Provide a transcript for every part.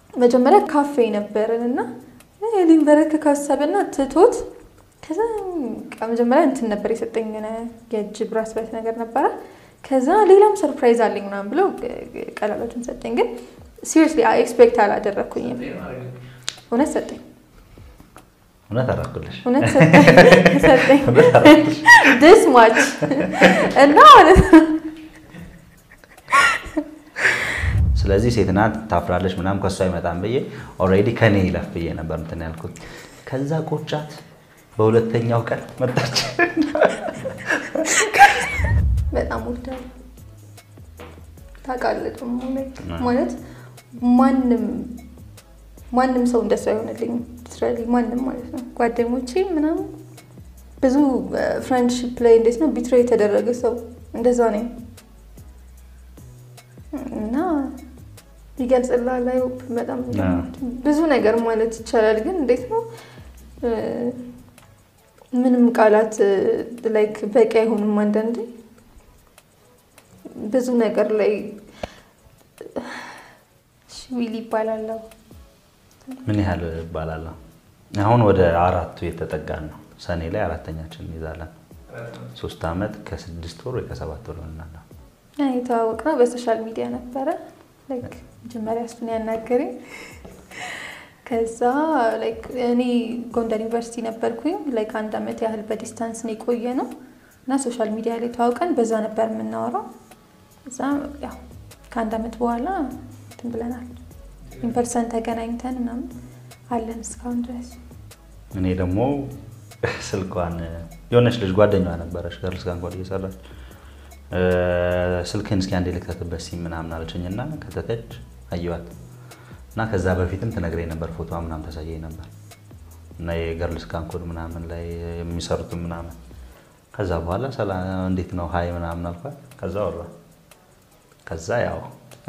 መጀመሪያ ካፌ ነበርን እና ሊንበረከክ ካሰብና ትቶት ከዛ በቃ መጀመሪያ እንትን ነበር የሰጠኝ የሆነ የእጅ ብራስሌት ነገር ነበረ። ከዛ ሌላም ሰርፕራይዝ አለኝ ምናምን ብሎ ቀለበቱን ሰጠኝ። ግን ሲሪየስሊ ኤክስፔክት አላደረግኩኝም። እውነት ሰጠኝ እውነት አደረኩልሽ። እውነት ሰጠኝ ድስ ማች እና ማለት ነው ስለዚህ ሴት ናት ታፍራለች፣ ምናምን ከእሷ አይመጣም ብዬ ኦልሬዲ ከኔ ይለፍ ብዬ ነበር እንትን ያልኩት። ከዛ ቆጫት በሁለተኛው ቀን መጣች። በጣም ወዳለሁ ታውቃለህ። ደግሞ ማለት ማንም ማንም ሰው እንደሱ አይሆንልኝም። ስራሊ ማንም ማለት ነው ጓደኞቼ ምናምን ብዙ ፍሬንድሽፕ ላይ እንዴት ነው ቢትሬ የተደረገ ሰው እንደዛ ነኝ እና ይገልጽልሃል። አይ ሆፕ በጣም ብዙ ነገር ማለት ይቻላል። ግን እንዴት ነው ምንም ቃላት ላይክ በቂ አይሆንም። አንዳንዴ ብዙ ነገር ላይ ዊል ይባላለው። ምን ያህል እባላለሁ? አሁን ወደ አራቱ የተጠጋን ነው። ሰኔ ላይ አራተኛችን እንይዛለን። ሶስት ዓመት ከስድስት ወር ወይ ከሰባት ወር ይሆናል። የተዋወቅነው በሶሻል ሚዲያ ነበረ። ላይክ መጀመሪያ እሱን ያናገረኝ ከዛ ላይክ እኔ ጎንደር ዩኒቨርሲቲ ነበርኩኝ። ላይክ አንድ ዓመት ያህል በዲስታንስ ነው የቆየ ነው እና ሶሻል ሚዲያ ላይ ተዋውቀን በዛ ነበር የምናወራው። እዛ ያው ከአንድ ዓመት በኋላ እንትን ብለናል። ኢንፐርሰን ተገናኝተን ምናምን አለን እስካሁን ድረስ። እኔ ደግሞ ስልኳን የሆነች ልጅ ጓደኛዋ ነበረች ገርልስ ጋር እንኳን እየሰራች ስልክህን እስኪ አንዴ ልክተትበት ሲም ምናምን አለችኝ እና ከተተች አየዋት እና ከዛ በፊትም ትነግረኝ ነበር ፎቶ ምናምን ታሳየኝ ነበር እና የገርልስ ካንኮድ ምናምን ላይ የሚሰሩትም ምናምን ከዛ በኋላ ሰላም እንዴት ነው ሀይ ምናምን አልኳት። ከዛ ወራ ከዛ ያው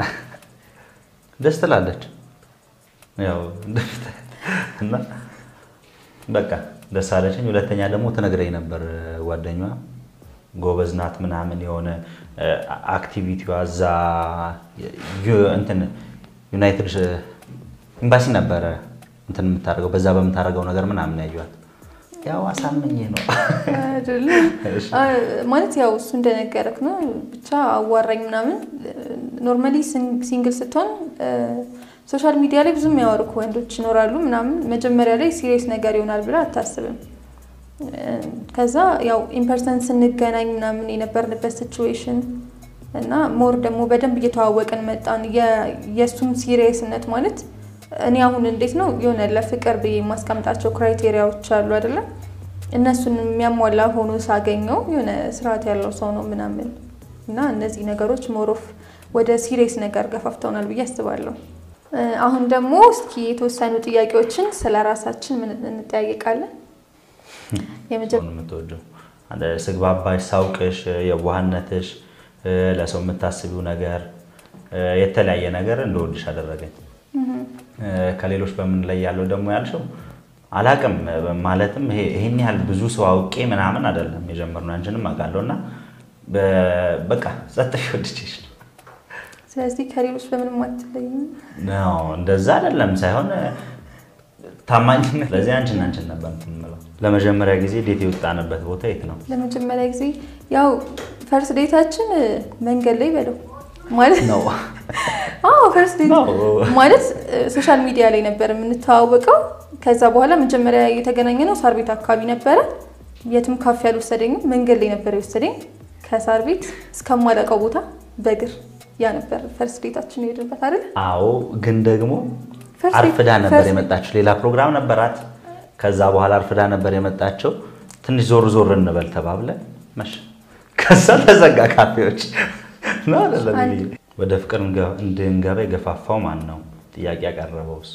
ደስ ትላለች ያው እና በቃ ደስ አለችኝ። ሁለተኛ ደግሞ ትነግረኝ ነበር ጓደኛዋ ጎበዝ ናት ምናምን የሆነ አክቲቪቲዋ እዛ እንትን ዩናይትድ ኤምባሲ ነበረ እንትን የምታደርገው በዛ በምታደርገው ነገር ምናምን ያዩዋት ያው አሳምኜ ነው ማለት ያው እሱ እንደነገረክ ነው። ብቻ አዋራኝ ምናምን ኖርማሊ ሲንግል ስትሆን ሶሻል ሚዲያ ላይ ብዙ የሚያወርኩ ወንዶች ይኖራሉ ምናምን መጀመሪያ ላይ ሲሪየስ ነገር ይሆናል ብለህ አታስብም። ከዛ ያው ኢምፐርሰን ስንገናኝ ምናምን የነበርንበት ሲቹዌሽን እና ሞር ደግሞ በደንብ እየተዋወቅን መጣን። የእሱም ሲሪየስነት ማለት እኔ አሁን እንዴት ነው የሆነ ለፍቅር ብዬ የማስቀምጣቸው ክራይቴሪያዎች አሉ አይደለም። እነሱን የሚያሟላ ሆኖ ሳገኘው የሆነ ስርዓት ያለው ሰው ነው ምናምን እና እነዚህ ነገሮች ሞሮፍ ወደ ሲሪየስ ነገር ገፋፍተውናል ብዬ አስባለሁ። አሁን ደግሞ እስኪ የተወሰኑ ጥያቄዎችን ስለ ራሳችን ምን እንጠያየቃለን። የምትወደው ስግባባሽ፣ ሳውቅሽ፣ የዋህነትሽ፣ ለሰው የምታስቢው ነገር የተለያየ ነገር እንደወድሽ አደረገኝ። ከሌሎች በምን ላይ ያለው ደግሞ ያልሽው አላቅም ማለትም ይሄን ያህል ብዙ ሰው አውቄ ምናምን አይደለም የጀመርነው አንቺንም አውቃለሁ እና በቃ ጸጥሽ ወድቼሽ ነው። ስለዚህ ከሌሎች በምንም አትለይም። እንደዛ አይደለም ሳይሆን ታማኝነት። ስለዚህ አንቺን አንቺን ነበር የምለው። ለመጀመሪያ ጊዜ ዴት የወጣንበት ቦታ የት ነው? ለመጀመሪያ ጊዜ ያው ፈርስት ዴታችን መንገድ ላይ በለው ማለት ነው። አዎ ፈርስት ዴት ማለት ሶሻል ሚዲያ ላይ ነበር የምንተዋወቀው። ከዛ በኋላ መጀመሪያ የተገናኘ ነው ሳር ቤት አካባቢ ነበረ። የትም ካፌ አልወሰደኝም፣ መንገድ ላይ ነበር የወሰደኝ ከሳር ቤት እስከማላውቀው ቦታ በእግር ያ ነበር ፈርስት ዴታችን የሄድንበት አይደል? አዎ ግን ደግሞ አርፍዳ ነበር የመጣችው። ሌላ ፕሮግራም ነበራት። ከዛ በኋላ አርፍዳ ነበር የመጣችው። ትንሽ ዞር ዞር እንበል ተባብለን መሸ። ከዛ ተዘጋ ካፌዎች ነው አይደለም። ወደ ፍቅር እንድንገባ የገፋፋው ማን ነው? ጥያቄ ያቀረበው እሱ።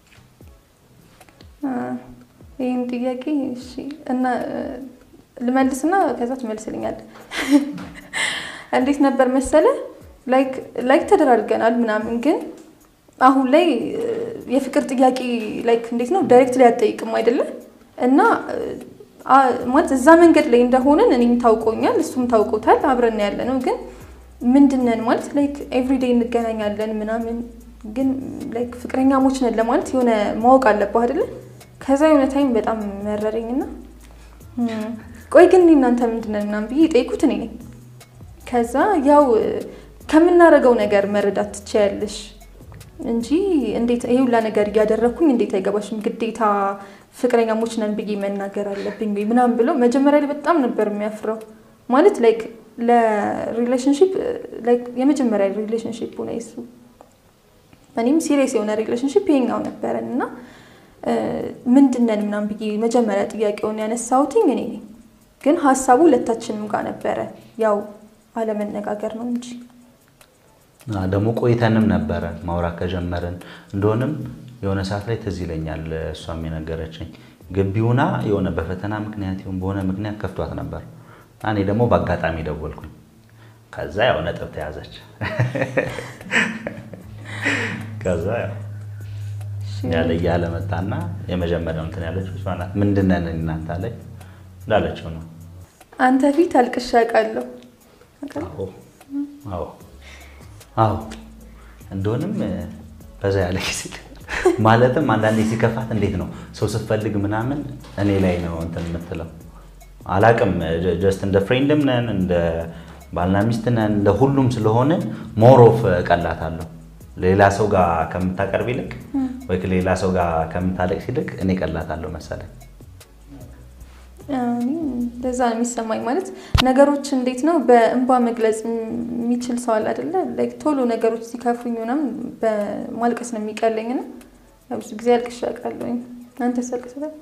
ይህን ጥያቄ እሺ፣ እና ልመልስና ከዛ ትመልስልኛል። እንዴት ነበር መሰለ ላይክ ተደራርገናል ምናምን ግን አሁን ላይ የፍቅር ጥያቄ ላይክ እንዴት ነው ዳይሬክት ላይ አጠይቅም አይደለም እና ማለት እዛ መንገድ ላይ እንደሆንን እኔም ታውቆኛል እሱም ታውቆታል አብረን ያለ ነው ግን ምንድነን ማለት ላይክ ኤቭሪዴይ እንገናኛለን ምናምን ግን ላይክ ፍቅረኛሞች ነን ለማለት የሆነ ማወቅ አለብህ አይደለ? ከዛ የሆነ ታይም በጣም መረረኝና ቆይ ግን እኔ እናንተ ምንድን ነን ምናምን ብዬ የጠየኩት እኔ ነኝ። ከዛ ያው ከምናደርገው ነገር መረዳት ትችያለሽ እንጂ እንዴት ይሄ ሁላ ነገር እያደረግኩኝ እንዴት አይገባሽም? ግዴታ ፍቅረኛሞች ነን ብዬ መናገር አለብኝ ወይ ምናምን ብለው መጀመሪያ ላይ በጣም ነበር የሚያፍረው። ማለት ላይክ ለሪሌሽንሽፕ ላይክ የመጀመሪያ ሪሌሽንሽፕ ሆነ የሱ እኔም ሲሪየስ የሆነ ሪሌሽንሽፕ ይሄኛው ነበረን እና ምንድን ነን ምናምን ብዬ መጀመሪያ ጥያቄውን ያነሳሁትኝ እኔ ነኝ። ግን ሀሳቡ ሁለታችንም ጋር ነበረ። ያው አለመነጋገር ነው እንጂ ደግሞ ቆይተንም ነበረ ማውራት ከጀመርን እንደሆንም የሆነ ሰዓት ላይ ትዝ ይለኛል እሷም የነገረችኝ ግቢውና የሆነ በፈተና ምክንያት ይሁን በሆነ ምክንያት ከፍቷት ነበር። እኔ ደግሞ በአጋጣሚ ደወልኩኝ። ከዛ ያው ነጥብ ተያዘች። ከዛ ያው ያለ እያለ መጣና የመጀመሪያው እንትን ያለችው እሷ ናት። ምንድን ነን እናንተ ላይ እንዳለችው ነው። አንተ ፊት አልቅሼ አውቃለሁ። አዎ አዎ እንደሆንም በዛ ያለ ጊዜ ማለትም አንዳንዴ ሲከፋት እንዴት ነው ሰው ስትፈልግ ምናምን እኔ ላይ ነው እንትን የምትለው አላቅም። ጀስት እንደ ፍሬንድም ነን እንደ ባልና ሚስት ነን እንደ ሁሉም ስለሆነ ሞሮፍ ቀላታለሁ ሌላ ሰው ጋር ከምታቀርብ ይልቅ ወይ ሌላ ሰው ጋር ከምታለቅስ ይልቅ እኔ ቀላታለሁ መሰለኝ። እንደዛ ነው የሚሰማኝ። ማለት ነገሮች እንዴት ነው በእንባ መግለጽ የሚችል ሰው አለ አይደለ? ላይክ ቶሎ ነገሮች ሲከፉኝ ምናምን በማልቀስ ነው የሚቀለኝ እና ብዙ ጊዜ አልቅሼ አውቃለሁኝ። አንተስ አልቅሰሃል?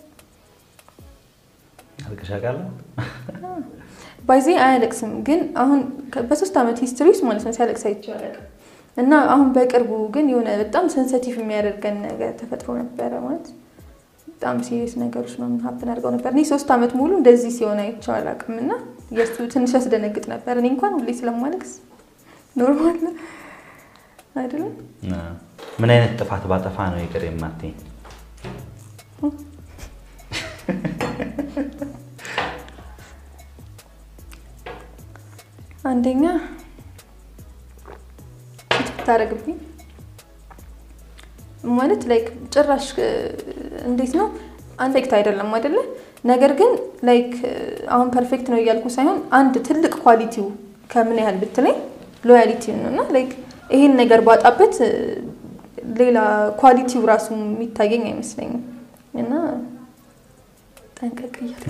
አልቅሼ አውቃለሁ። ባይዜ አያለቅስም፣ ግን አሁን በሶስት ዓመት ሂስትሪ ውስጥ ማለት ነው ሲያለቅስ አይቼው አላውቅም። እና አሁን በቅርቡ ግን የሆነ በጣም ሰንሰቲቭ የሚያደርገን ነገር ተፈጥሮ ነበረ ማለት በጣም ሲሪየስ ነገሮች ነው ሀፕን አድርገው ነበር። እኔ ሶስት ዓመት ሙሉ እንደዚህ ሲሆን አይቼው አላውቅም እና የእሱ ትንሽ ያስደነግጥ ነበር። እኔ እንኳን ሁሌ ስለማለቅስ ኖርማል አይደለም። ምን አይነት ጥፋት ባጠፋ ነው ይቅር የማትይኝ? አንደኛ ፊት ብታደርግብኝ ማለት ላይክ ጭራሽ እንዴት ነው አንድ ኤክት አይደለም አይደለ? ነገር ግን ላይክ አሁን ፐርፌክት ነው እያልኩ ሳይሆን አንድ ትልቅ ኳሊቲው ከምን ያህል ብትለኝ ሎያሊቲ ነው እና ላይክ ይሄን ነገር ባጣበት ሌላ ኳሊቲው ራሱ የሚታየኝ አይመስለኝም እና ጠንቀቅ እያለ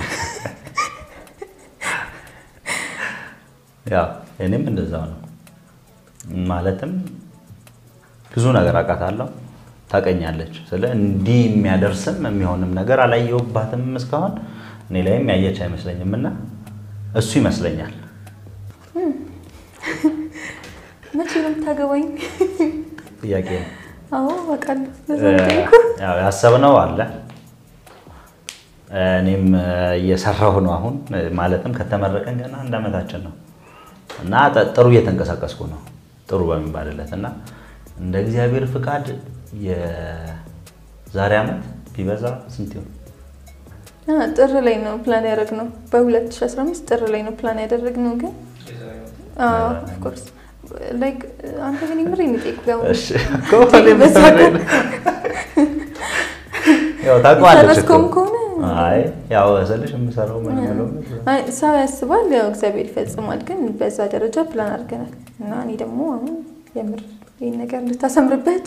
ያው እኔም እንደዛው ነው። ማለትም ብዙ ነገር አውቃታለሁ፣ ታውቀኛለች። ስለ እንዲህ የሚያደርስም የሚሆንም ነገር አላየሁባትም እስካሁን እኔ ላይም ያየች አይመስለኝም እና እሱ ይመስለኛል። መቼ ነው የምታገባኝ? ጥያቄ ነው። አዎ አውቃለሁ። በዛ ያው ያሰብነው አለ እኔም እየሰራሁ ነው አሁን። ማለትም ከተመረቀን ገና አንድ ዓመታችን ነው እና ጥሩ እየተንቀሳቀስኩ ነው ጥሩ በሚባልለት እና እንደ እግዚአብሔር ፍቃድ የዛሬ ዓመት ቢበዛ ስንት ይሆን? ጥር ላይ ነው ፕላን ያደረግነው። በ2015 ጥር ላይ ነው ፕላን ያደረግነው። ግን ኦፍኮርስ ላይክ አንተ ግን የምር የሚጠይቁ ያው ታውቀዋለች ከሆነ አይ ያው ስልሽ የምሰራው ምን ብሎ ሰው ያስባል፣ ያው እግዚአብሔር ይፈጽማል። ግን በዛ ደረጃ ፕላን አድርገናል እና እኔ ደግሞ አሁን የምር ይህን ነገር እንድታሰምርበት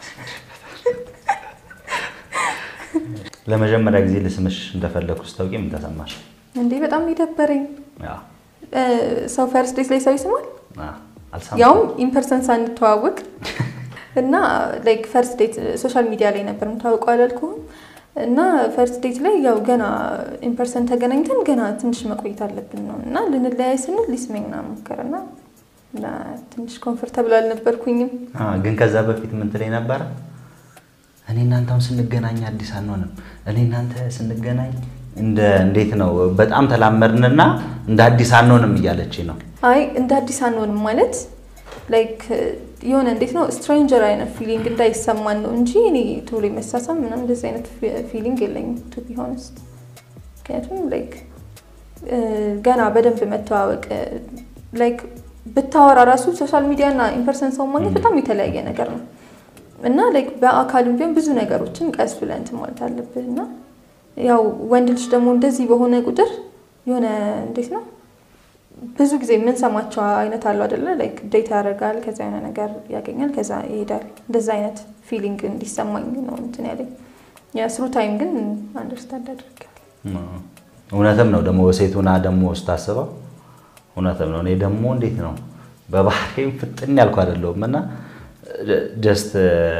ለመጀመሪያ ጊዜ ልስምሽ እንደፈለግኩ ስታውቂ ምን ተሰማሽ? እንዴ በጣም የደበረኝ ሰው ፈርስት ዴት ላይ ሰው ይስማል፣ ያውም ኢንፐርሰን ሳንተዋወቅ እና ላይክ ፈርስት ዴት ሶሻል ሚዲያ ላይ ነበር የምታወቀው አላልኩህም? እና ፈርስት ዴት ላይ ያው ገና ኢንፐርሰን ተገናኝተን ገና ትንሽ መቆየት አለብን ነው እና ልንለያይ ስንል ሊስመኝ ምናምን ሞከረና እና ትንሽ ኮንፈርተብል አልነበርኩኝም። ግን ከዛ በፊት ምን ትለኝ ነበረ? እኔ እናንተ አሁን ስንገናኝ አዲስ አንሆንም። እኔ እናንተ ስንገናኝ እንደ እንዴት ነው በጣም ተላመድንና እንደ አዲስ አንሆንም እያለች ነው። አይ እንደ አዲስ አንሆንም ማለት ላይክ የሆነ እንዴት ነው ስትሬንጀር አይነት ፊሊንግ እንዳይሰማን ነው እንጂ እኔ ቶሎ መሳሳም ምናምን እንደዚህ አይነት ፊሊንግ የለኝም ቱ ቢ ሆነስት። ምክንያቱም ላይክ ገና በደንብ መተዋወቅ ላይክ ብታወራ ራሱ ሶሻል ሚዲያ እና ኢንፐርሰን ሰው ማግኘት በጣም የተለያየ ነገር ነው እና ላይክ በአካልም ቢሆን ብዙ ነገሮችን ቀስ ብለህ እንትን ማለት አለብህ እና ያው ወንድ ልጅ ደግሞ እንደዚህ በሆነ ቁጥር የሆነ እንዴት ነው ብዙ ጊዜ የምንሰማቸው አይነት አሉ አይደለ? ላይክ ዴት ያደርጋል፣ ከዛ የሆነ ነገር ያገኛል፣ ከዛ ይሄዳል። እንደዛ አይነት ፊሊንግ እንዲሰማኝ ነው እንትን ያለኝ። የስሩ ታይም ግን አንደርስታንድ አድርጋል። እውነትም ነው ደግሞ በሴቱና ደግሞ ስታስበው እውነትም ነው። እኔ ደግሞ እንዴት ነው በባህሪም ፍጥን ያልኩ አይደለሁም እና ጀስት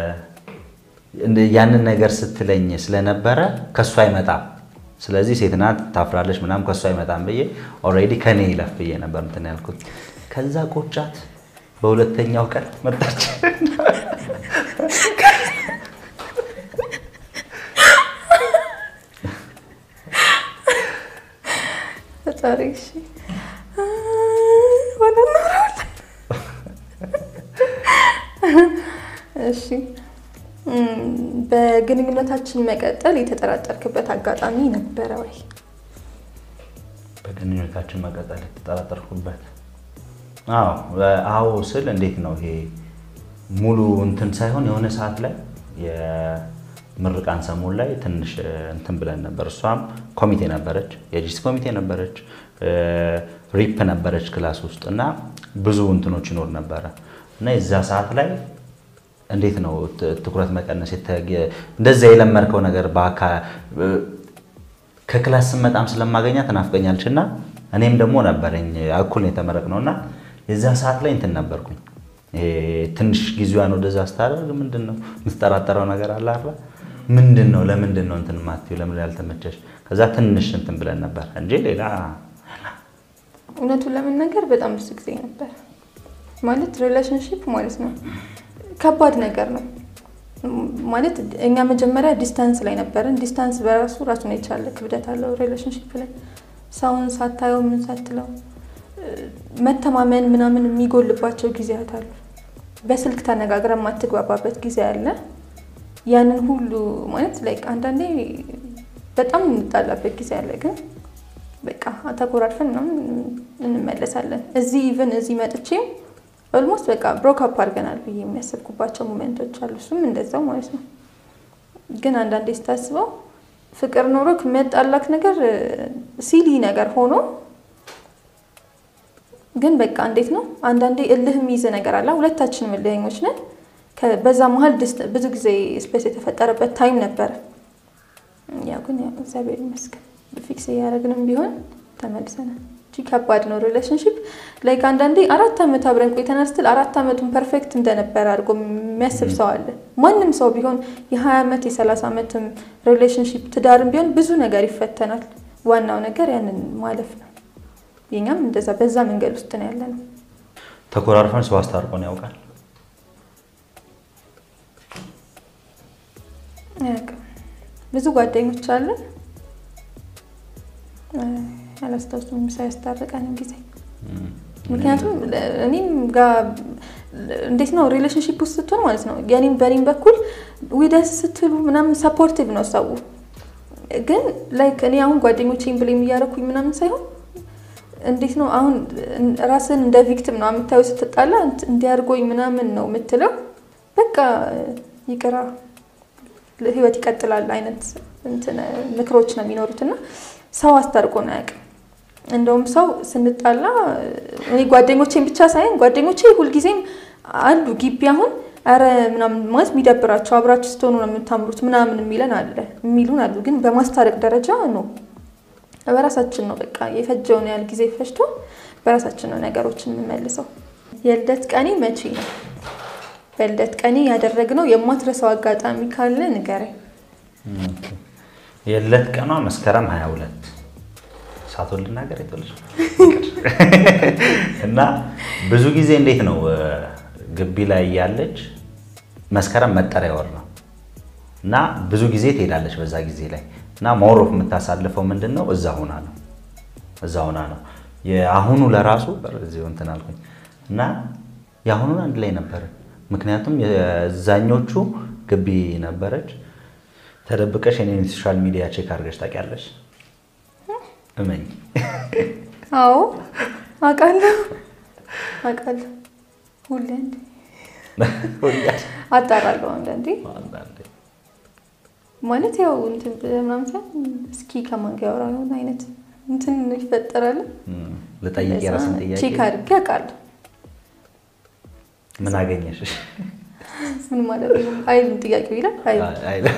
ያንን ነገር ስትለኝ ስለነበረ ከእሱ አይመጣም ስለዚህ ሴት ናት ታፍራለች ምናምን ከእሱ አይመጣም ብዬ ኦልሬዲ ከኔ ይለፍ ብዬ ነበር እንትን ያልኩት። ከዛ ቆጫት በሁለተኛው ቀን መጣች። ፈጣሪ እሺ ሆነ እናወራዋለን። እሺ በግንኙነታችን መቀጠል የተጠራጠርክበት አጋጣሚ ነበረ ወይ? በግንኙነታችን መቀጠል የተጠራጠርኩበት አዎ አዎ ስል እንዴት ነው ይሄ ሙሉ እንትን ሳይሆን የሆነ ሰዓት ላይ የምርቃን ሰሞን ላይ ትንሽ እንትን ብለን ነበር። እሷም ኮሚቴ ነበረች፣ የጂስ ኮሚቴ ነበረች፣ ሪፕ ነበረች ክላስ ውስጥ እና ብዙ እንትኖች ይኖር ነበረ እና የዛ ሰዓት ላይ እንዴት ነው ትኩረት መቀነስ እንደዛ የለመድከው ነገር ከክላስ ስመጣም ስለማገኛ ትናፍቀኛለች እና እኔም ደግሞ ነበረኝ እኩል ነው የተመረቅነው እና የዛ ሰዓት ላይ እንትን ነበርኩኝ ትንሽ ጊዜዋን ወደዛ ስታደርግ ምንድን ነው የምትጠራጠረው ነገር አለ አይደል ምንድን ነው ለምንድን ነው እንትን ማትይው ለምን ያልተመቸሽ ከዛ ትንሽ እንትን ብለን ነበር እንጂ ሌላ እውነቱን ለመናገር በጣም ብዙ ጊዜ ነበር ማለት ሪሌሽንሽፕ ማለት ነው ከባድ ነገር ነው ማለት እኛ መጀመሪያ ዲስታንስ ላይ ነበርን። ዲስታንስ በራሱ ራሱን የቻለ ክብደት አለው። ሪሌሽንሽፕ ላይ ሰውን ሳታየው ምን ሳትለው መተማመን ምናምን የሚጎልባቸው ጊዜያት አሉ። በስልክ ተነጋግረ የማትግባባበት ጊዜ አለ። ያንን ሁሉ ማለት ላይክ አንዳንዴ በጣም የምንጣላበት ጊዜ አለ። ግን በቃ ተኮራርፈን ምናምን እንመለሳለን። እዚህ ኢቨን እዚህ መጥቼም ኦልሞስት በቃ ብሮክ አፕ አድርገናል ብዬ የሚያሰብኩባቸው ሞሜንቶች አሉ። እሱም እንደዛው ማለት ነው። ግን አንዳንዴ ስታስበው ፍቅር ኖሮ የሚያጣላክ ነገር ሲሊ ነገር ሆኖ ግን በቃ እንዴት ነው አንዳንዴ እልህ የሚይዝ ነገር አለ። ሁለታችንም እልህኞች ነን። በዛ መሀል ብዙ ጊዜ ስፔስ የተፈጠረበት ታይም ነበረ። ያው ግን ያው እግዚአብሔር ይመስገን ፊክስ እያደረግንም ቢሆን ተመልሰናል። ከባድ ነው ሪሌሽንሽፕ ላይክ አንዳንዴ አራት ዓመት አብረን ቆይተናል ስትል አራት ዓመቱን ፐርፌክት እንደነበረ አድርጎ የሚያስብ ሰው አለ። ማንም ሰው ቢሆን የሀያ ዓመት የሰላሳ ዓመትም ሪሌሽንሽፕ ትዳርም ቢሆን ብዙ ነገር ይፈተናል። ዋናው ነገር ያንን ማለፍ ነው። የኛም እንደዛ በዛ መንገድ ውስጥ ነው ያለ ነው። ተኮራርፈን ሰው አስታርቆን ያውቃል? ብዙ ጓደኞች አለን አላስታውሱም ሳያስታርቀንም ጊዜ ምክንያቱም እኔም ጋር እንዴት ነው ሪሌሽንሽፕ ውስጥ ስትሆን ማለት ነው የኔም በኔም በኩል ዊደስ ስትሉ ምናምን ሰፖርቲቭ ነው ሰው ግን ላይክ እኔ አሁን ጓደኞቼን ብሌም እያደረኩኝ ምናምን ሳይሆን እንዴት ነው አሁን ራስን እንደ ቪክቲም ነው የምታየው ስትጣላ እንዲያርጎኝ ምናምን ነው የምትለው በቃ ይቅራ ህይወት ይቀጥላል አይነት ምክሮች ነው የሚኖሩት እና ሰው አስታርቆን አያውቅም። እንደውም ሰው ስንጣላ እኔ ጓደኞቼን ብቻ ሳይሆን ጓደኞቼ ሁልጊዜም አሉ ግቢ አሁን ኧረ ምናምን ማለት የሚደብራቸው አብራችሁ ስትሆኑ ነው የምታምሩት ምናምን የሚለን አለ የሚሉን አሉ። ግን በማስታረቅ ደረጃ ነው በራሳችን ነው በቃ የፈጀውን ያህል ጊዜ ፈጅቶ በራሳችን ነው ነገሮችን የምንመልሰው። የልደት ቀኔ መቼ ነው? በልደት ቀኔ ያደረግነው የማትረሳው አጋጣሚ ካለ ንገረኝ። የለት ቀኗ መስከረም 22 ሳቶን ልናገር የተወለች እና ብዙ ጊዜ እንዴት ነው ግቢ ላይ ያለች መስከረም መጠሪያ ወር ነው እና ብዙ ጊዜ ትሄዳለች በዛ ጊዜ ላይ እና ሞሮፍ የምታሳልፈው ምንድን ነው እዛ ሆና ነው እዛ ሆና ነው የአሁኑ ለራሱ እዚሁ እንትን አልኩኝ እና የአሁኑን አንድ ላይ ነበር ምክንያቱም የዛኞቹ ግቢ ነበረች ተደብቀሽ የኔን ሶሻል ሚዲያ ቼክ አድርገሽ ታውቂያለሽ? እመኝ። አዎ አውቃለሁ አውቃለሁ። ሁሌ አጣራለሁ አንዳንዴ አንዳንዴ ማለት ያው እንትን ብለህ ምናምን ሳይሆን እስኪ ከማን ጋር ያወራ የሆነ አይነት እንትን ይፈጠራል። እም፣ ልጠይቅ የራስን ጥያቄ ቼክ አድርጌ አውቃለሁ። ምን አገኘሽ? ምን ማለት ነው? አይልም ጥያቄው ይላል አይልም። አይለ-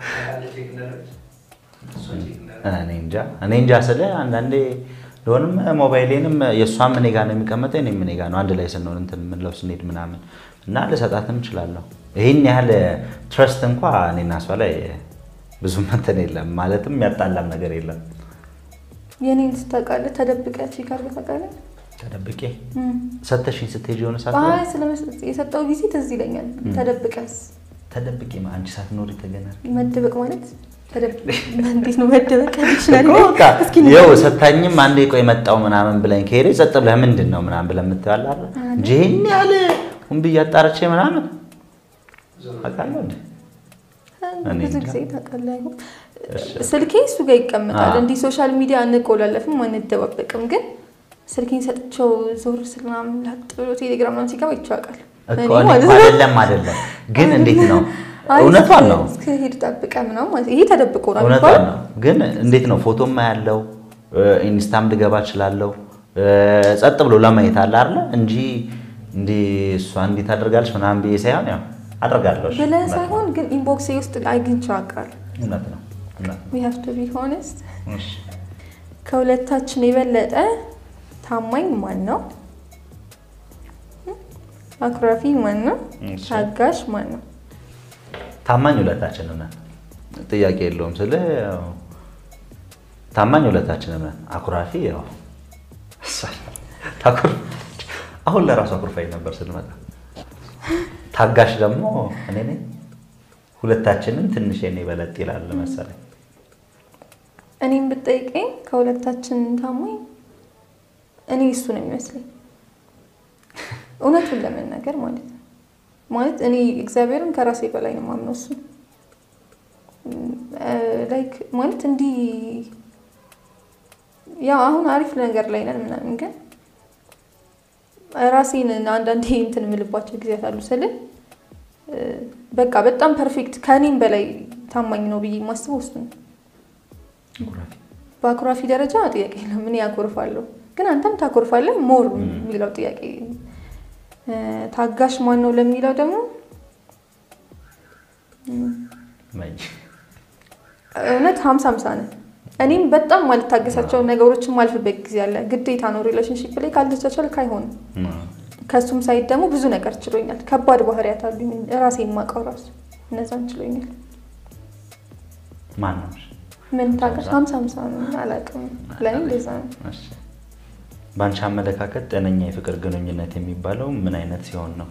እኔ እንጃ እኔ እንጃ ስለ አንዳንዴ ሊሆንም ሞባይሌንም የእሷም እኔ ጋር ነው የሚቀመጠው እኔም እኔ ጋር ነው አንድ ላይ ስንሆን እንትን የምንለው ስንሄድ ምናምን እና ልሰጣትም እችላለሁ። ይህን ያህል ትረስት እንኳ እኔና እሷ ላይ ብዙም እንትን የለም ማለትም ያጣላም ነገር የለም። የኔን ስታውቃለህ ተደብቀህ ቼክ አድርገህ ታውቃለህ? ተደብቄ እም። ሰተሽኝ ስትሄጂ የሆነ ሰዓት አይ ላይ ስለመስ- የሰጠው ጊዜ ትዝ ይለኛል። ተደብቀስ ተደብቄ ማ- አንቺ ሳትኖሪ ተገናል መደበቅ ማለት ተደብ- እንዴት ነው መደበቅ? ዲክሽነሪ ላይ እስኪ ይኸው ንገረኝ። ሰታኝም አንዴ ቆይ መጣው ምናምን ብለኝ ከሄደ ጸጥ ብለህ ምንድን ነው ምናምን ብለህ የምትባል አለ እንጂ ይሄን ያህል ሁን ብዬ አጣርቼ ምናምን አውቃለሁ እንዴ እኔ ብዙ እንጃ። ጊዜ ታውቃለህ አይሆን እሺ። ስልኬ እሱ ጋር ይቀመጣል። አዎ። እንዲህ ሶሻል ሚዲያ አንቆላለፍም አንደባበቅም። ግን ስልኬን ሰጥቼው ዞር ስል ምናምን ላጥ ብሎ ቴሌግራም ምናምን ሲገባ ይቻቃል እኮ እኔ እኮ አይደለም አይደለም ግን እንዴት ነው እውነቷን ነው እስከሄድ ጠብቀህ ምናምን ማለት ይሄ ተደብቆ ነው እውነቷን የሚባለው። ነው ግን እንዴት ነው ፎቶም ያለው ኢንስታም ልገባ እችላለሁ ጸጥ ብሎ ለማየት አለ አይደለ እንጂ እንዲህ እሷ እንዲህ ታደርጋለች ምናምን ብዬ ሳይሆን ያው አደርጋለሁ እሺ፣ ብለህ እውነት ነው። ሳይሆን ግን ኢንቦክሴ ውስጥ አግኝቼው አውቃለሁ። እውነት ነው እውነት ነው we have to be honest እሺ። ከሁለታችን የበለጠ ታማኝ ማን ነው? አኩራፊ ማን ነው? እሺ። ታጋሽ ማን ነው? ታማኝ ሁለታችን ነን፣ ጥያቄ የለውም። ስለ ታማኝ ሁለታችን ነን። አኩራፊ ያው ታኩር- አሁን ለራሱ አኩርፋኝ ነበር ስንመጣ። ታጋሽ ደግሞ እኔ ነኝ። ሁለታችንም ትንሽ የኔ በለጥ ይላል መሰለኝ። እኔም ብጠይቀኝ ከሁለታችን ታማኝ እኔ እሱ ነው የሚመስለኝ፣ እውነቱን ለመናገር ማለት ነው። ማለት እኔ እግዚአብሔርን ከራሴ በላይ ነው የማምነው እሱ ላይክ ማለት እንዲህ ያው አሁን አሪፍ ነገር ላይ ነን ምናምን፣ ግን ራሴን አንዳንዴ እንትን የምልባቸው ጊዜያት አሉ ስል በቃ በጣም ፐርፌክት ከእኔም በላይ ታማኝ ነው ብዬ የማስበው እሱ ነው። አኩራፊ በአኩራፊ ደረጃ ጥያቄ የለም። እኔ ያኮርፋለሁ፣ ግን አንተም ታኮርፋለህ ሞር የሚለው ጥያቄ። ታጋሽ ማን ነው ለሚለው ደግሞ መኝ እውነት ሀምሳ ሀምሳ ነን። እኔም በጣም ማልታገሳቸውን ነገሮችን ማልፍበት ጊዜ አለ። ግዴታ ነው ሪሌሽንሽፕ ላይ ካልተቻቻልክ አይሆንም። ከእሱም ሳይድ ደግሞ ብዙ ነገር ችሎኛል። ከባድ ባህሪያት አሉኝ ራሴ የማውቀው ራሱ እነዛን ችሎኛል። ማን ነው? ምን ታጋሽ ሀምሳ ሀምሳ ነው አላውቅም። ለእኔ እንደዛ ነው። እሺ። በአንቺ አመለካከት ጤነኛ የፍቅር ግንኙነት የሚባለው ምን አይነት ሲሆን ነው?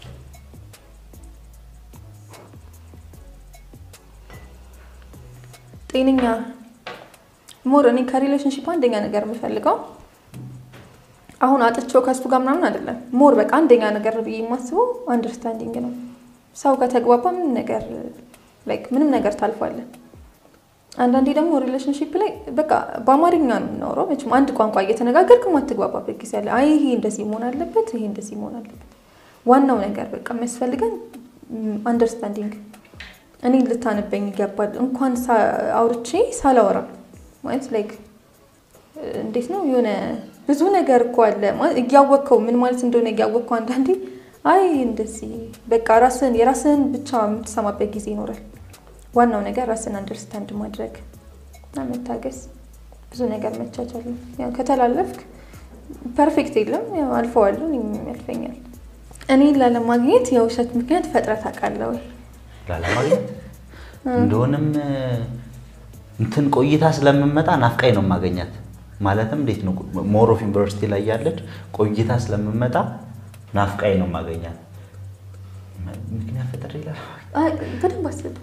ጤነኛ ሞር እኔ ከሪሌሽንሽፕ አንደኛ ነገር የምፈልገው አሁን አጥቼው ከሱ ጋር ምናምን አይደለም። ሞር በቃ አንደኛ ነገር ብዬ የማስበው አንደርስታንዲንግ ነው። ሰው ከተግባባ ምንም ነገር ላይክ ምንም ነገር ታልፋለን። አንዳንዴ ደግሞ ሪሌሽንሽፕ ላይ በቃ በአማርኛ ነው የምናወራው። መቼም አንድ ቋንቋ እየተነጋገርክ ማትግባባበት ጊዜ አለ። አይ ይሄ እንደዚህ መሆን አለበት፣ ይሄ እንደዚህ መሆን አለበት። ዋናው ነገር በቃ የሚያስፈልገን አንደርስታንዲንግ። እኔ ልታነበኝ ይገባል። እንኳን አውርቼ ሳላወራ ማለት ላይክ እንዴት ነው የሆነ ብዙ ነገር እኮ አለ እያወቅከው ምን ማለት እንደሆነ እያወቅከው አንዳንዴ አይ እንደዚህ በቃ ራስን የራስህን ብቻ የምትሰማበት ጊዜ ይኖራል። ዋናው ነገር ራስን አንደርስታንድ ማድረግ እና መታገስ፣ ብዙ ነገር መቻቻል ነው። ያው ከተላለፍክ ፐርፌክት የለም፣ ያው አልፈዋለሁ፣ እኔም ያልፈኛል። እኔን ላለማግኘት የውሸት ምክንያት ፈጥረህ ታውቃለህ ወይ? ላለማግኘት እንደሆንም እንትን ቆይታ ስለምመጣ ናፍቃኝ ነው የማገኛት። ማለትም እንዴት ነው ሞር ኦፍ ዩኒቨርሲቲ ላይ ያለች ቆይታ ስለምመጣ ናፍቃኝ ነው የማገኛት። ምክንያት ፈጥሬ ይላል አይ በደንብ አስብበት።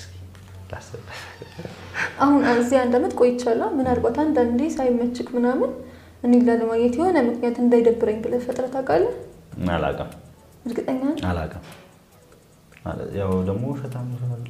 አሁን እዚህ አንድ ዓመት ቆይቻለሁ። ምናልባት አንዳንዴ ሳይመችክ ምናምን እኔን ላለማግኘት የሆነ ምክንያት እንዳይደብረኝ ብለህ ፈጥረህ ታውቃለህ? አላውቅም እርግጠኛ ነህ? አላውቅም። ያው ደግሞ ውሸታም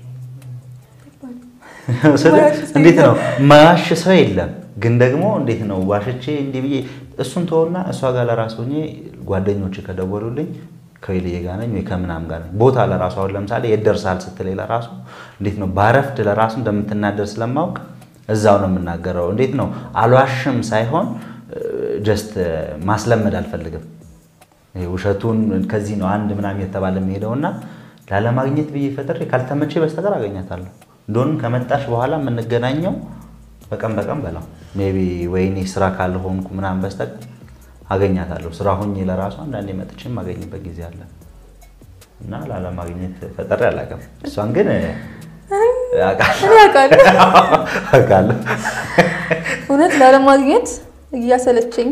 እንዴት ነው ማያሽ ሰው የለም። ግን ደግሞ እንዴት ነው ዋሽቼ እንዲህ ብዬ እሱን ተወና እሷ ጋር ለራስ ሆኜ ጓደኞች ከደወሉልኝ ከወይልዬ ጋር ነኝ ወይ ከምናምን ጋር ነኝ። ቦታ ለራሱ አሁን ለምሳሌ የት ደርሰሃል ስትለኝ ለራሱ እንዴት ነው ባረፍድ ለራሱ እንደምትናደር ስለማውቅ እዛው ነው የምናገረው። እንዴት ነው አልዋሽም ሳይሆን ጀስት ማስለመድ አልፈልግም። ይሄ ውሸቱን ከዚህ ነው አንድ ምናምን የተባለ የሚሄደውና ላለማግኘት ብዬ ፈጥሬ ካልተመቼ በስተቀር አገኛታለሁ። እንደሆንም ከመጣሽ በኋላ የምንገናኘው በቀን በቀን በላው ሜይ ቢ ወይኔ ስራ ካልሆንኩ ምናምን በስተቀር አገኛታለሁ። ስራ ሆኜ ለራሱ አንዳንዴ መጥቼ የማገኝበት ጊዜ አለ እና ላለማግኘት ፈጥሬ አላውቅም። እሷን ግን እኔ አውቃለሁ አውቃለሁ። እውነት ላለማግኘት እያሰለቸኝ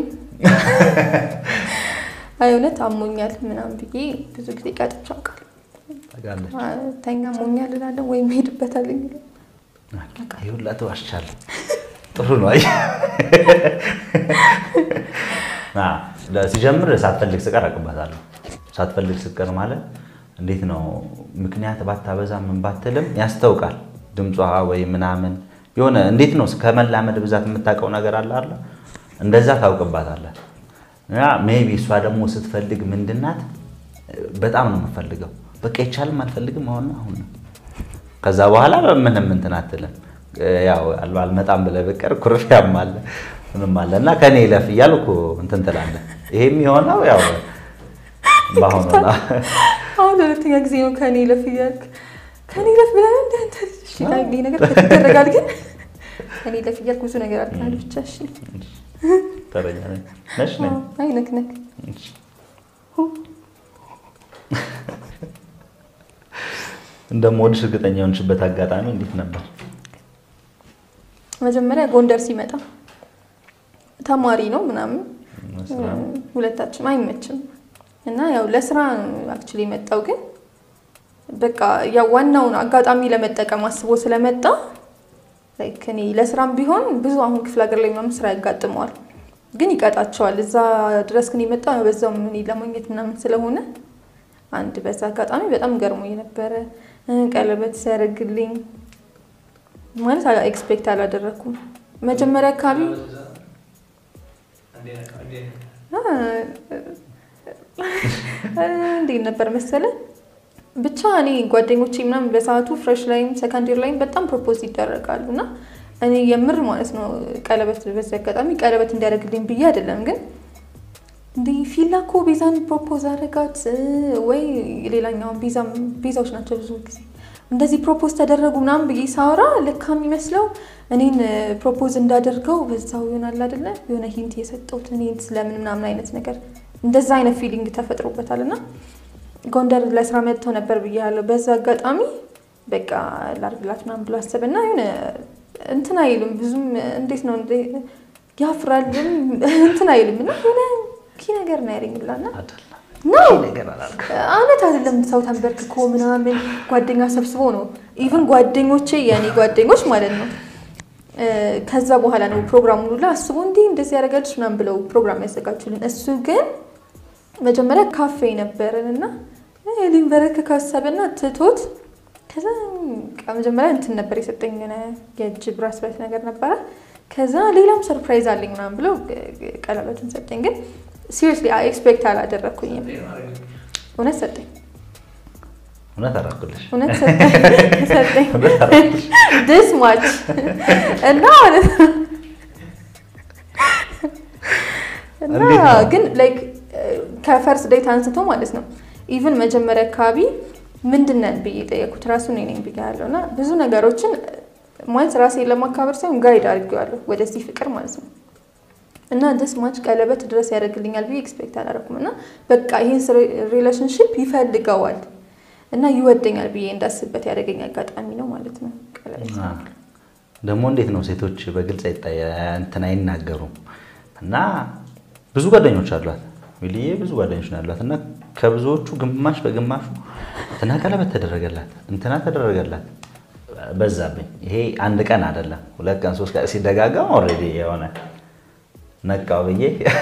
አይ እውነት አሞኛል ምናምን ብዬ ብዙ ጊዜ ቀጥቼ አውቃለሁ። ታውቃለች። ተኛ አሞኛል እላለሁ ወይም ሄድበታለኝ ይህ ሁላ ተዋሽቻለሁ። ጥሩ ነው። አይ ሲጀምር ሳትፈልግ ስቀር አቅባታለሁ። ሳትፈልግ ስቀር ማለት እንዴት ነው? ምክንያት ባታበዛ ምን ባትልም ያስታውቃል ድምጿ ወይ ምናምን የሆነ እንዴት ነው ከመላመድ ብዛት የምታውቀው ነገር አለ አለ እንደዛ ታውቅባታለህ። እና ሜይ ቢ እሷ ደግሞ ስትፈልግ ምንድናት በጣም ነው የምፈልገው። በቃ ይቻልም አልፈልግም አሁን አሁን ነው ከዛ በኋላ ምንም እንትን አትልም። ያው አልመጣም ብለህ ብቀር ኩርፊያም አለ ምንም አለ እና ከኔ ይለፍ እያልኩ እንትን ትላለህ። ይሄም የሆነው ያው በአሁኑ አሁን ለሁለተኛ ጊዜ ነው ከኔ ለፍ እያልክ ከኔ ለፍ ብለህ እንደ አንተ እሺ፣ ይሄ ነገር ይደረጋል። ግን ከኔ ለፍ እያልክ ብዙ ነገር አድርገሃል። ብቻ እሺ፣ ተረኛ ነሽ ነኝ አይ ነክ ነክ እንደምወድሽ እርግጠኛ የሆንሽበት አጋጣሚ እንዴት ነበር? መጀመሪያ ጎንደር ሲመጣ ተማሪ ነው ምናምን ሁለታችን አይመችም እና ያው ለስራ አክቹዋሊ የመጣው ግን በቃ ያው ዋናውን አጋጣሚ ለመጠቀም አስቦ ስለመጣ ላይክ እኔ ለስራም ቢሆን ብዙ አሁን ክፍለ ሀገር ላይ ምናምን ስራ ያጋጥመዋል፣ ግን ይቀጣቸዋል። እዛ ድረስ ግን የመጣ በዛውም እኔ ለማግኘት ምናምን ስለሆነ አንድ በዛ አጋጣሚ በጣም ገርሞኝ ነበረ። ቀለበት ሲያደርግልኝ ማለት ኤክስፔክት አላደረኩም። መጀመሪያ አካባቢ እንዴት ነበር መሰለ ብቻ እኔ ጓደኞቼ ምናምን በሰዓቱ ፍሬሽ ላይም ሰከንዴር ላይም በጣም ፕሮፖዝ ይደረጋሉ እና እኔ የምር ማለት ነው ቀለበት በዚህ አጋጣሚ ቀለበት እንዲያደርግልኝ ብዬ አይደለም ግን እንዲህ ፊላ እኮ ቤዛን ፕሮፖዝ አደረጋት ወይ ሌላኛውን ቤዛዎች ናቸው ብዙ ጊዜ እንደዚህ ፕሮፖዝ ተደረጉ ምናምን ብዬ ሳወራ ልካ የሚመስለው እኔን ፕሮፖዝ እንዳደርገው በዛው ይሆናል አይደለ የሆነ ሂንት የሰጠሁት እኔን ስለምን ምናምን አይነት ነገር እንደዛ አይነት ፊሊንግ ተፈጥሮበታል እና ጎንደር ለስራ መጥቶ ነበር ብያለሁ። በዛ አጋጣሚ በቃ ላርግላት ምናምን ብሎ አሰበና የሆነ እንትን አይልም ብዙም እንዴት ነው ያፍራልም እንትን አይልም እና የሆነ ኪ ነገር ነው ያለኝላና ነው እውነት አይደለም። ሰው ተንበርክኮ ምናምን ጓደኛ ሰብስቦ ነው ኢቭን ጓደኞቼ የእኔ ጓደኞች ማለት ነው ከዛ በኋላ ነው ፕሮግራሙን ሁላ አስቦ እንዲህ እንደዚህ ያደረጋልሽ ምናምን ብለው ፕሮግራም ያዘጋጁልን። እሱ ግን መጀመሪያ ካፌ ነበርን እና ሊንበረክ ካሰበና ትቶት ከዛ መጀመሪያ እንትን ነበር የሰጠኝ የእጅ ብራስሌት ነገር ነበረ። ከዛ ሌላም ሰርፕራይዝ አለኝ ምናምን ብለው ቀለበትን ሰጠኝ። ግን ሲሪየስሊ ኤክስፔክት አላደረግኩኝም። እውነት ሰጠኝ። እውነት አደረኩልሽ። እውነት ሰጠኝ ድስ ማች እና ማለት ነው እና ግን ላይክ ከፈርስት ዴት አንስቶ ማለት ነው ኢቭን መጀመሪያ አካባቢ ምንድን ነን ብዬ ጠየኩት። ራሱ እኔ ነኝ ብያለሁ እና ብዙ ነገሮችን ማለት ራሴን ለማካበር ሳይሆን ጋይድ አድርጌዋለሁ ወደዚህ ፍቅር ማለት ነው እና ደስ ማች ቀለበት ድረስ ያደርግልኛል ብዬ ኤክስፔክት አላደረኩም እና በቃ ይህን ሪሌሽንሽፕ ይፈልገዋል እና ይወደኛል ብዬ እንዳስበት ያደረገኝ አጋጣሚ ነው ማለት ነው። ቀለበት ደግሞ እንዴት ነው ሴቶች በግልጽ እንትን አይናገሩም እና ብዙ ጓደኞች አሏት ሚልዬ ብዙ ጓደኞች ነው ያሏት እና ከብዙዎቹ ግማሽ በግማሹ እንትና ቀለበት ተደረገላት እንትና ተደረገላት በዛብኝ። ይሄ አንድ ቀን አይደለም ሁለት ቀን ሶስት ቀን ሲደጋገም ኦልሬዲ የሆነ ነቃው ብዬ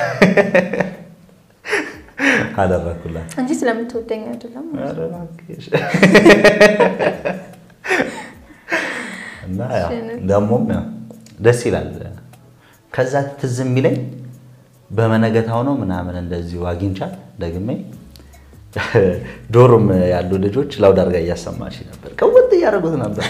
አደረኩላት እንጂ ስለምትወደኝ አይደለም። እና ደግሞም ደስ ይላል። ከዛ ትዝ የሚለኝ በመነገታው ነው ምናምን እንደዚሁ አግኝቻት ደግሜ ዶርም ያሉ ልጆች ላውድ አድርጋ እያሰማች ነበር። ቀወጥ እያደረጉት ነበር።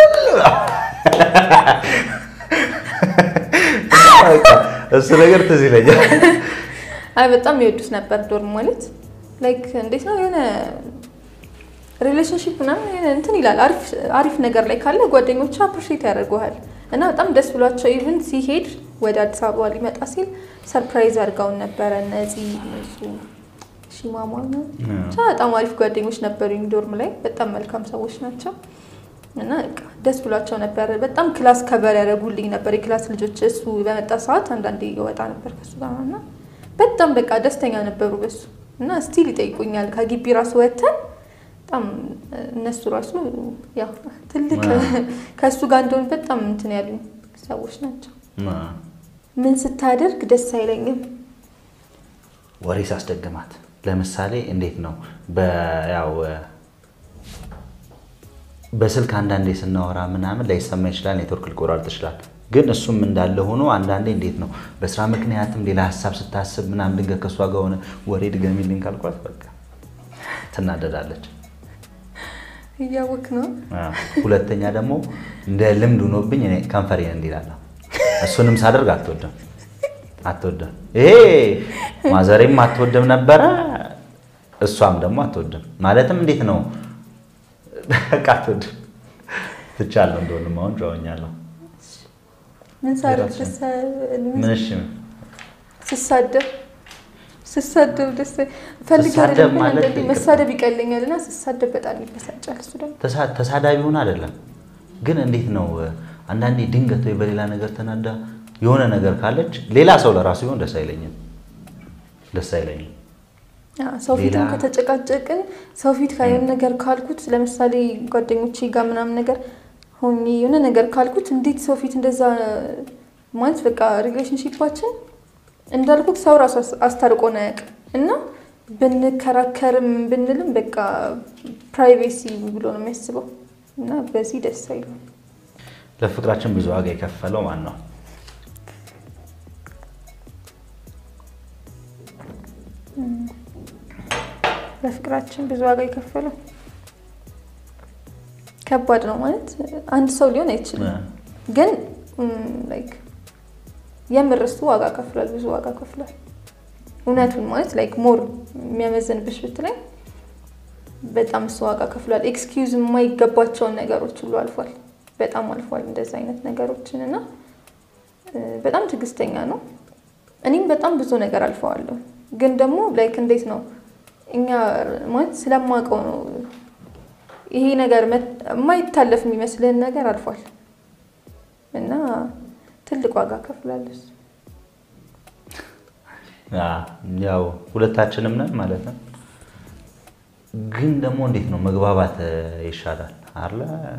እሱ ነገር ትዝ ይለኛል። አይ በጣም የወዱት ነበር ዶርም ማለት ላይክ እንዴት ነው የሆነ ሪሌሽንሽፕ ምናምን የሆነ እንትን ይላል። አሪፍ አሪፍ ነገር ላይ ካለ ጓደኞቹ አፕሪሼት ያደርገዋል እና በጣም ደስ ብሏቸው ኢቭን ሲሄድ ወደ አዲስ አበባ ሊመጣ ሲል ሰርፕራይዝ አድርገውን ነበረ። እነዚህ እሱ ሺማማ ነው ብቻ በጣም አሪፍ ጓደኞች ነበሩኝ ዶርም ላይ በጣም መልካም ሰዎች ናቸው እና በቃ ደስ ብሏቸው ነበር። በጣም ክላስ ከበር ያደረጉልኝ ነበር የክላስ ልጆች። እሱ በመጣ ሰዓት አንዳንዴ ይወጣ ነበር ከሱ ጋር እና በጣም በቃ ደስተኛ ነበሩ በሱ እና ስቲል ይጠይቁኛል ከግቢ ራሱ ወተን በጣም እነሱ ራሱ ያው ትልቅ ከእሱ ጋር እንደሆነ በጣም እንትን ያሉ ሰዎች ናቸው። ምን ስታደርግ ደስ አይለኝም? ወሬ ሳስደግማት ለምሳሌ እንዴት ነው ያው በስልክ አንዳንዴ ስናወራ ምናምን ላይሰማ ይችላል፣ ኔትወርክ ሊቆራርጥ ይችላል። ግን እሱም እንዳለ ሆኖ አንዳንዴ እንዴት ነው በስራ ምክንያትም ሌላ ሀሳብ ስታስብ ምናምን ድንገት ከእሷ ጋር ሆነ ወሬ ድገሚልኝ ካልኳት በቃ ትናደዳለች። እያወክ ነው። ሁለተኛ ደግሞ እንደ ልምድ ሆኖብኝ እኔ ከንፈሬን እንዲላለሁ እሱንም ሳደርግ አትወድም አትወድም። ይሄ ማዘሬም አትወድም ነበረ፣ እሷም ደግሞ አትወድም። ማለትም እንዴት ነው በቃ አትወድም። ትቻለሁ እንደሆንም አሁን ጨዋኛለሁ። ምን ሳደርግ ምን እሺ ስሳደብ ስሳደብ ደስ ፈልግ ስሳደብ ማለት አይደለም መሳደብ ይቀለኛል እና ስሳደብ በጣም ይበሳጫል። እሱ ደግሞ ተሳዳቢ ሆን አይደለም ግን እንዴት ነው አንዳንዴ ድንገት ወይ በሌላ ነገር ተናዳ የሆነ ነገር ካለች ሌላ ሰው ለራሱ ቢሆን ደስ አይለኝም ደስ አይለኝም። ሰው ፊትም ከተጨቃጨቅን ሰው ፊት ከየሆነ ነገር ካልኩት ለምሳሌ ጓደኞቼ ጋር ምናምን ነገር ሆኜ የሆነ ነገር ካልኩት እንዴት ሰው ፊት እንደዛ ማለት በቃ ሪሌሽንሺፓችን እንዳልኩት ሰው ራሱ አስታርቆን አያውቅም እና ብንከራከርም ብንልም በቃ ፕራይቬሲ ብሎ ነው የሚያስበው እና በዚህ ደስ አይልም። ለፍቅራችን ብዙ ዋጋ የከፈለው ማን ነው? ለፍቅራችን ብዙ ዋጋ የከፈለው ከባድ ነው ማለት አንድ ሰው ሊሆን አይችልም፣ ግን ላይክ የምር እሱ ዋጋ ከፍሏል፣ ብዙ ዋጋ ከፍሏል። እውነቱን ማለት ላይክ ሞር የሚያመዘንብሽ ብትለኝ በጣም እሱ ዋጋ ከፍሏል። ኤክስኪውዝ የማይገባቸውን ነገሮች ሁሉ አልፏል፣ በጣም አልፏል እንደዚህ አይነት ነገሮችን እና በጣም ትዕግስተኛ ነው። እኔም በጣም ብዙ ነገር አልፈዋለሁ፣ ግን ደግሞ ላይክ እንዴት ነው እኛ ማለት ስለማውቀው ነው ይሄ ነገር የማይታለፍ የሚመስልህን ነገር አልፏል እና ትልቅ ዋጋ ከፍላለች። ያው ሁለታችንም ነን ማለት ነው። ግን ደግሞ እንዴት ነው መግባባት ይሻላል አለ።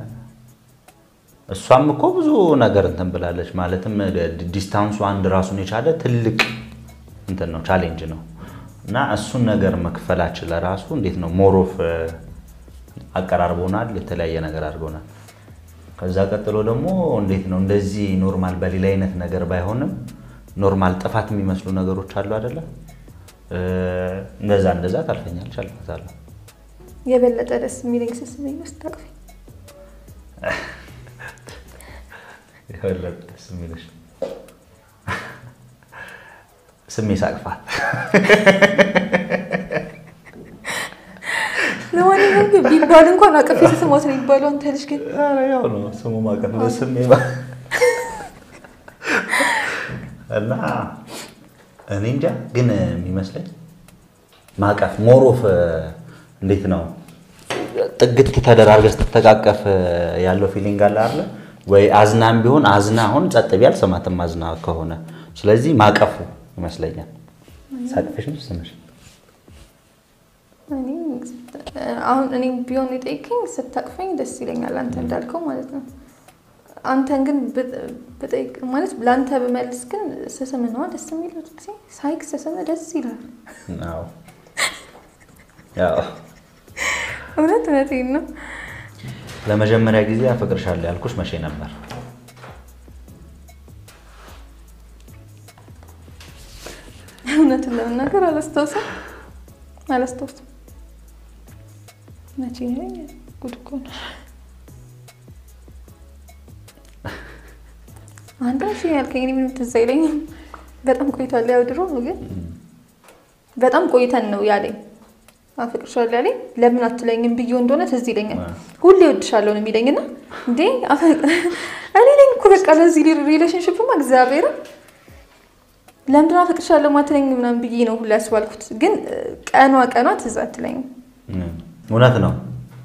እሷም እኮ ብዙ ነገር እንትን ብላለች። ማለትም ዲስታንሱ አንድ ራሱን የቻለ ትልቅ እንትን ነው ቻሌንጅ ነው እና እሱን ነገር መክፈላችን ለራሱ እንዴት ነው ሞሮፍ አቀራርቦናል፣ የተለያየ ነገር አድርጎናል። ከዛ ቀጥሎ ደግሞ እንዴት ነው እንደዚህ ኖርማል በሌላ አይነት ነገር ባይሆንም ኖርማል ጥፋት የሚመስሉ ነገሮች አሉ አይደለ? እንደዛ እንደዛ ታልፈኛለች፣ አልፋታለሁ። የበለጠ ደስ የሚለኝ ስስመኝ ውስጥ ታቅፈኝ የበለጠ ደስ የሚለሽ ስሜ ሳቅፋት ለማንኛውም ግን ቢባል እንኳን አቅፌ ስስማት ነው የሚባለው። አንተ ልጅ ግን ያው ነው ስሙ ማቀፍ ስሜ እና እኔ እንጃ ግን የሚመስለኝ ማቀፍ ሞሮፍ እንዴት ነው ጥግት ተደራርገህ ስትተቃቀፍ ያለው ፊሊንግ አለ አለ ወይ አዝናም ቢሆን አዝና አሁን ጸጥ ቢያል ሰማትም አዝና ከሆነ ስለዚህ ማቀፉ ይመስለኛል። ሳቅፍሽ ነው ስምሽ አሁን እኔ ቢሆን የጠይቀኝ ስታቅፈኝ ደስ ይለኛል፣ አንተ እንዳልከው ማለት ነው። አንተን ግን ብጠይቅ ማለት ለአንተ ብመልስ ግን ስስም ነዋ ደስ የሚለው ጊዜ ሳይክ ስስም ደስ ይላል። እውነት እውነቴን ነው። ለመጀመሪያ ጊዜ አፈቅርሻለሁ ያልኩሽ መቼ ነበር? እውነቱን ለመናገር አላስታውስም አላስታውስም። መቼ ነው ጉድ እኮ ነው። አንተ እሺ ያልከኝ እኔ ምንም ትዝ አይለኝም። በጣም ቆይቷል። ያው ድሮ ነው ግን በጣም ቆይተን ነው ያለኝ አፈቅርሻለሁ ያለኝ። ለምን አትለኝም ብዬው እንደሆነ ትዝ ይለኛል። ሁሌ እወድሻለሁ ነው የሚለኝ እና እንዴ እኔ ነኝ እኮ በቃ ለዚህ ሪሌሽንሽፕማ እግዚአብሔርን ለምንድን ነው አፈቅርሻለሁ ማትለኝ ምናምን ብዬ ነው ሁሌ ያስባልኩት። ግን ቀኗ ቀኗ ትዝ አትለኝም። እውነት ነው።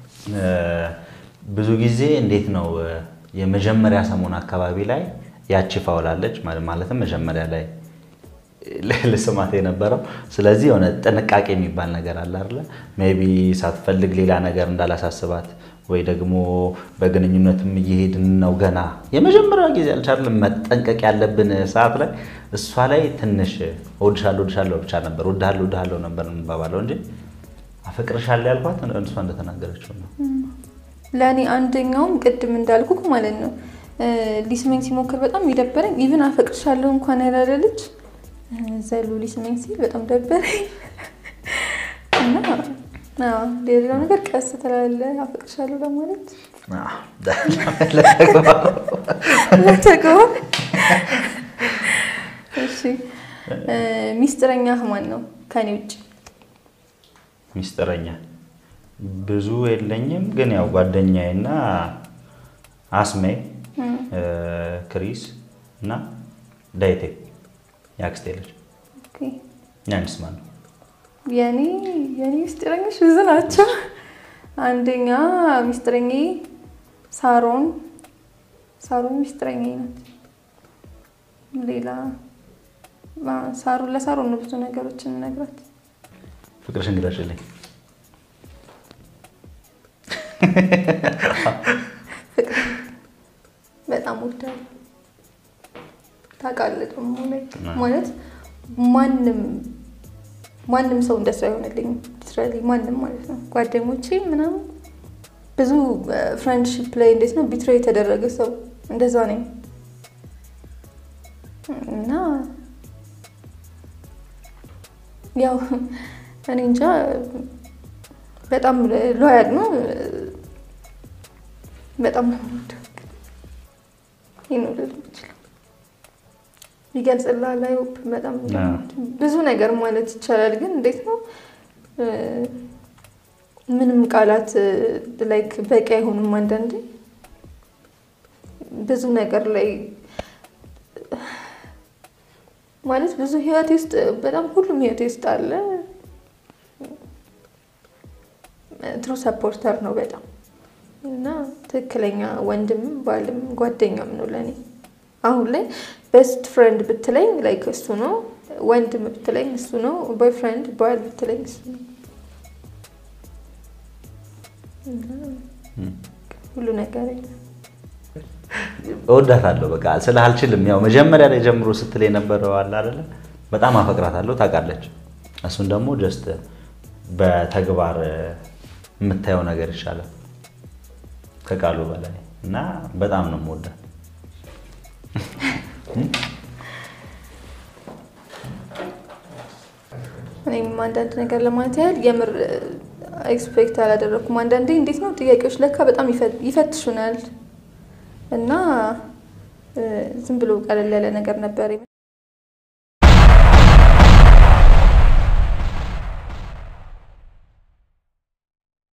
ብዙ ጊዜ እንዴት ነው የመጀመሪያ ሰሞን አካባቢ ላይ ያቺ ፋውላለች ማለትም መጀመሪያ ላይ ልስማት የነበረው ስለዚህ የሆነ ጥንቃቄ የሚባል ነገር አለ አይደለ? ሜይ ቢ ሳትፈልግ ሌላ ነገር እንዳላሳስባት ወይ ደግሞ በግንኙነትም እየሄድን ነው ገና የመጀመሪያ ጊዜ አልቻለም መጠንቀቅ ያለብን ሰዓት ላይ እሷ ላይ ትንሽ እወድሻለሁ እወድሻለሁ ብቻ ነበር እወድሃለሁ እወድሃለሁ ነበር የምንባባለው እንጂ አፈቅርሻለሁ ያልኳት እሷ እንደተናገረችው ነው። ለእኔ አንደኛውም ቅድም እንዳልኩ ማለት ነው ሊስመኝ ሲሞክር በጣም የደበረኝ ኢቭን አፈቅርሻለሁ እንኳን ያላለ ልጅ ዘሎ ሊስመኝ ሲል በጣም ደበረኝ እና ሌላው ነገር ቀስ ትላለህ አፈቅርሻለሁ ለማለት ለተግባር እሺ ሚስጥረኛ ማን ነው ከኔ ውጭ ሚስጥረኛ ብዙ የለኝም ግን ያው ጓደኛዬና አስሜ ክሪስ እና ዳይቴ የአክስቴ ልጅ ያንስ ማን ነው የኔ የኔ ሚስጥረኞች ብዙ ናቸው አንደኛ ሚስጥረኛ ሳሮን ሳሮን ሚስጥረኛ ናት ሌላ ሳሮን ለሳሮን ነው ብዙ ነገሮችን ነግራት ፍቅርሽን ግለጭልኝ በጣም ወዳለሁ ታውቃለህ ደግሞ ማለት ማንም ማንም ሰው እንደሱ አይሆንልኝም ሊትራሊ ማንም ማለት ነው ጓደኞቼ ምናምን ብዙ ፍሬንድሺፕ ላይ እንዴት ነው ቢትሬ የተደረገ ሰው እንደዛ ነኝ እና ያው እኔ እንጃ በጣም ሎያል ነው በጣም ነው የምወደው ይህን ልል የምችለው ይገልጽልሃል አይሆፕ በጣም ብዙ ነገር ማለት ይቻላል ግን እንዴት ነው ምንም ቃላት ላይክ በቂ አይሆንም አንዳንዴ ብዙ ነገር ላይ ማለት ብዙ ህይወቴ ውስጥ በጣም ሁሉም ህይወቴ ውስጥ አለ ትሩ ሰፖርተር ነው በጣም እና ትክክለኛ ወንድምም ባልም ጓደኛም ነው ለእኔ አሁን ላይ ቤስት ፍሬንድ ብትለኝ ላይክ እሱ ነው ወንድም ብትለኝ እሱ ነው ቦይፍሬንድ ባል ብትለኝ እሱ ነው ሁሉ ነገር እወዳታለሁ በቃ ስለ አልችልም ያው መጀመሪያ ላይ ጀምሮ ስትል የነበረው አለ አይደለ በጣም አፈቅራታለሁ ታውቃለች እሱን ደግሞ ጀስት በተግባር የምታየው ነገር ይሻላል ከቃሉ በላይ እና በጣም ነው የምወዳት እኔም አንዳንድ ነገር ለማለት ያህል የምር ኤክስፔክት አላደረኩም። አንዳንዴ እንዴት ነው ጥያቄዎች ለካ በጣም ይፈትሹናል እና ዝም ብሎ ቀለል ያለ ነገር ነበር